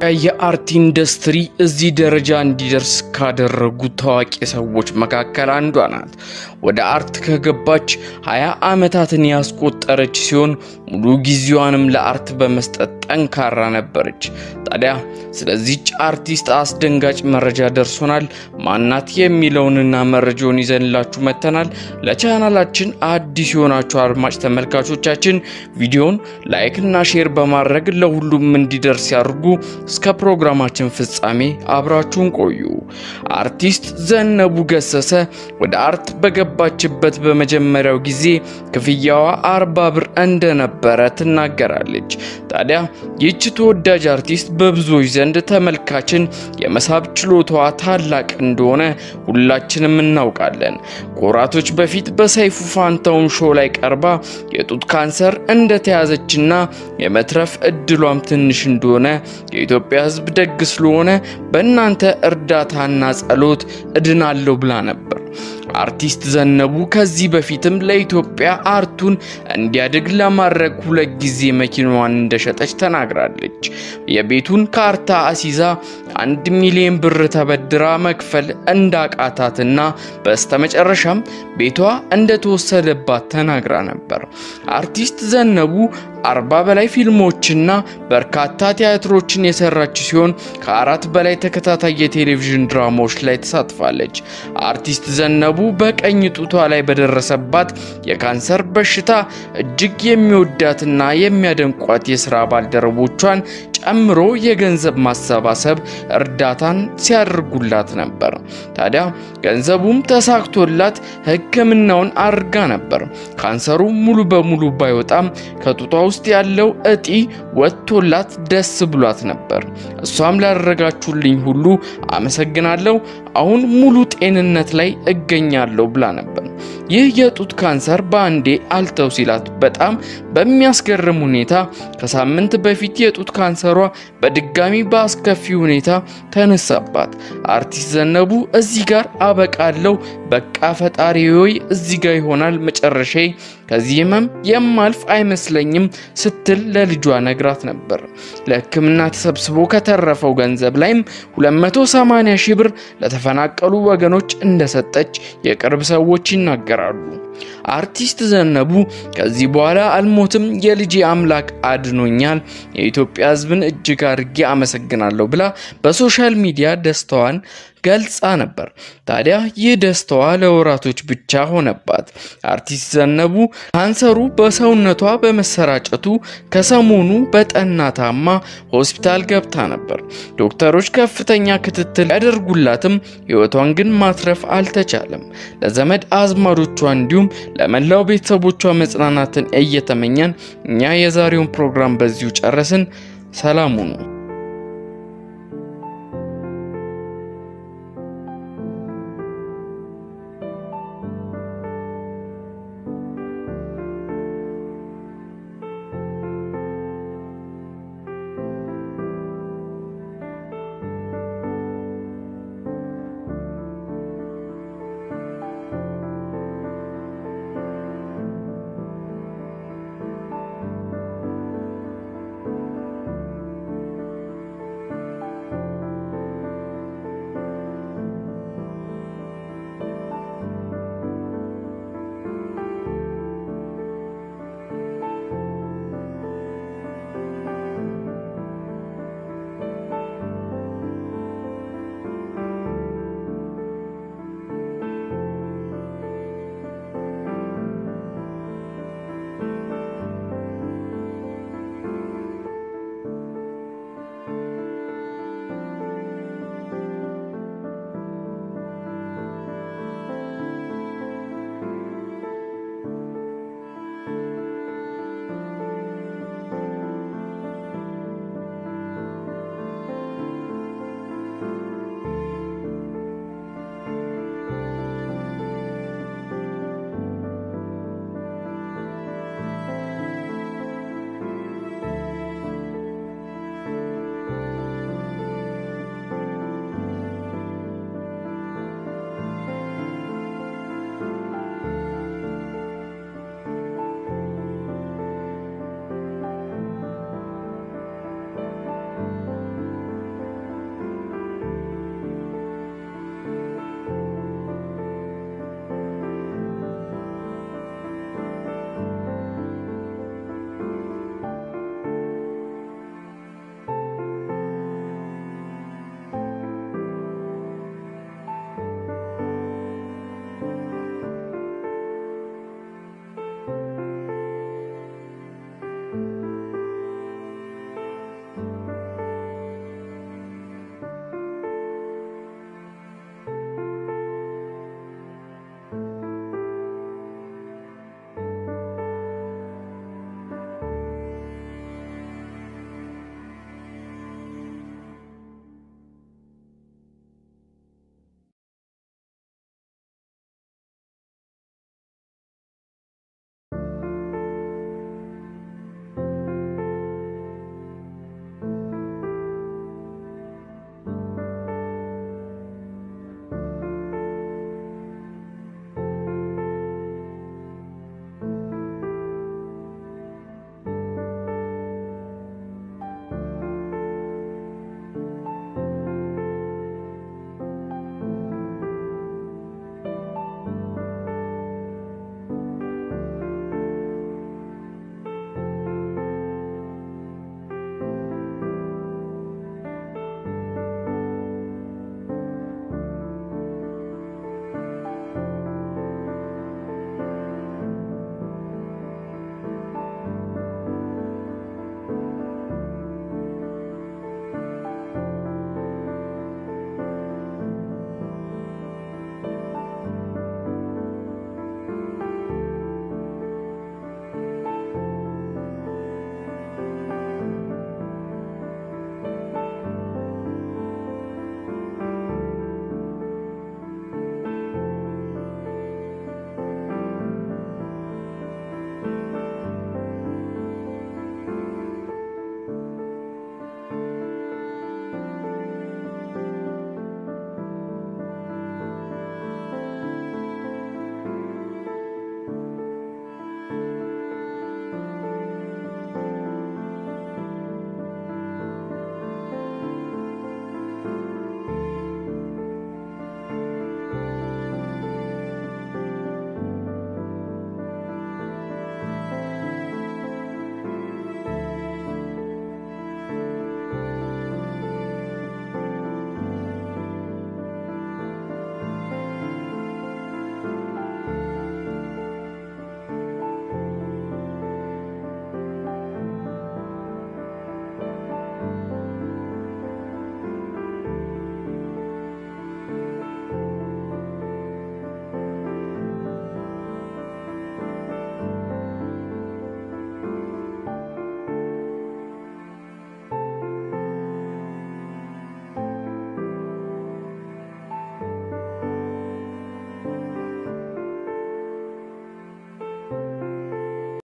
የኢትዮጵያ የአርት ኢንዱስትሪ እዚህ ደረጃ እንዲደርስ ካደረጉ ታዋቂ ሰዎች መካከል አንዷ ናት። ወደ አርት ከገባች ሀያ ዓመታትን ያስቆጠረች ሲሆን ሙሉ ጊዜዋንም ለአርት በመስጠት ጠንካራ ነበረች። ታዲያ ስለዚች አርቲስት አስደንጋጭ መረጃ ደርሶናል። ማናት የሚለውንና መረጃውን ይዘንላችሁ መጥተናል። ለቻናላችን አዲስ የሆናችሁ አድማጭ ተመልካቾቻችን ቪዲዮን ላይክ እና ሼር በማድረግ ለሁሉም እንዲደርስ ያድርጉ። እስከ ፕሮግራማችን ፍጻሜ አብራችሁን ቆዩ። አርቲስት ዘነቡ ገሰሰ ወደ አርት በገባችበት በመጀመሪያው ጊዜ ክፍያዋ አርባ ብር እንደነበረ ትናገራለች። ታዲያ ይህች ተወዳጅ አርቲስት በብዙዎች ዘንድ ተመልካችን የመሳብ ችሎታዋ ታላቅ እንደሆነ ሁላችንም እናውቃለን። ከወራቶች በፊት በሰይፉ ፋንታውን ሾው ላይ ቀርባ የጡት ካንሰር እንደተያዘችና የመትረፍ እድሏም ትንሽ እንደሆነ የኢትዮጵያ ሕዝብ ደግ ስለሆነ በእናንተ እርዳታና ጸሎት እድናለሁ ብላ ነበር። አርቲስት ዘነቡ ከዚህ በፊትም ለኢትዮጵያ አርቱን እንዲያድግ ለማድረግ ሁለት ጊዜ መኪናዋን እንደሸጠች ተናግራለች። የቤቱን ካርታ አሲዛ አንድ ሚሊዮን ብር ተበድራ መክፈል እንዳቃታትና በስተመጨረሻም ቤቷ እንደተወሰደባት ተናግራ ነበር። አርቲስት ዘነቡ አርባ በላይ ፊልሞችና በርካታ ቲያትሮችን የሰራች ሲሆን ከአራት በላይ ተከታታይ የቴሌቪዥን ድራማዎች ላይ ተሳትፋለች። አርቲስት ዘነቡ በቀኝ ጡቷ ላይ በደረሰባት የካንሰር በሽታ እጅግ የሚወዳትና የሚያደንቋት የስራ ባልደረቦቿን ጨምሮ የገንዘብ ማሰባሰብ እርዳታን ሲያደርጉላት ነበር። ታዲያ ገንዘቡም ተሳክቶላት ሕክምናውን አድርጋ ነበር። ካንሰሩ ሙሉ በሙሉ ባይወጣም ከጡቷ ውስጥ ያለው እጢ ወጥቶላት ደስ ብሏት ነበር። እሷም ላደረጋችሁልኝ ሁሉ አመሰግናለሁ፣ አሁን ሙሉ ጤንነት ላይ እገኛለሁ ብላ ነበር። ይህ የጡት ካንሰር በአንዴ አልተው ሲላት በጣም በሚያስገርም ሁኔታ ከሳምንት በፊት የጡት ካንሰሯ በድጋሚ በአስከፊ ሁኔታ ተነሳባት። አርቲስት ዘነቡ እዚህ ጋር አበቃለሁ፣ በቃ ፈጣሪ ሆይ እዚህ ጋር ይሆናል መጨረሻዬ፣ ከዚህ ህመም የማልፍ አይመስለኝም ስትል ለልጇ ነግራት ነበር። ለሕክምና ተሰብስቦ ከተረፈው ገንዘብ ላይም 280 ሺህ ብር ለተፈናቀሉ ወገኖች እንደሰጠች የቅርብ ሰዎች ይናገራሉ። አርቲስት ዘነቡ ከዚህ በኋላ አልሞትም፣ የልጄ አምላክ አድኖኛል፣ የኢትዮጵያ ሕዝብን እጅግ አድርጌ አመሰግናለሁ ብላ በሶሻል ሚዲያ ደስታዋን ገልጻ ነበር። ታዲያ ይህ ደስታዋ ለወራቶች ብቻ ሆነባት። አርቲስት ዘነቡ ካንሰሩ በሰውነቷ በመሰራጨቱ ከሰሞኑ በጠና ታማ ሆስፒታል ገብታ ነበር። ዶክተሮች ከፍተኛ ክትትል ያደርጉላትም ሕይወቷን ግን ማትረፍ አልተቻለም። ለዘመድ አዝማዶቿ እንዲሁም ለመላው ቤተሰቦቿ መጽናናትን እየተመኘን እኛ የዛሬውን ፕሮግራም በዚሁ ጨረስን። ሰላም ሁኑ።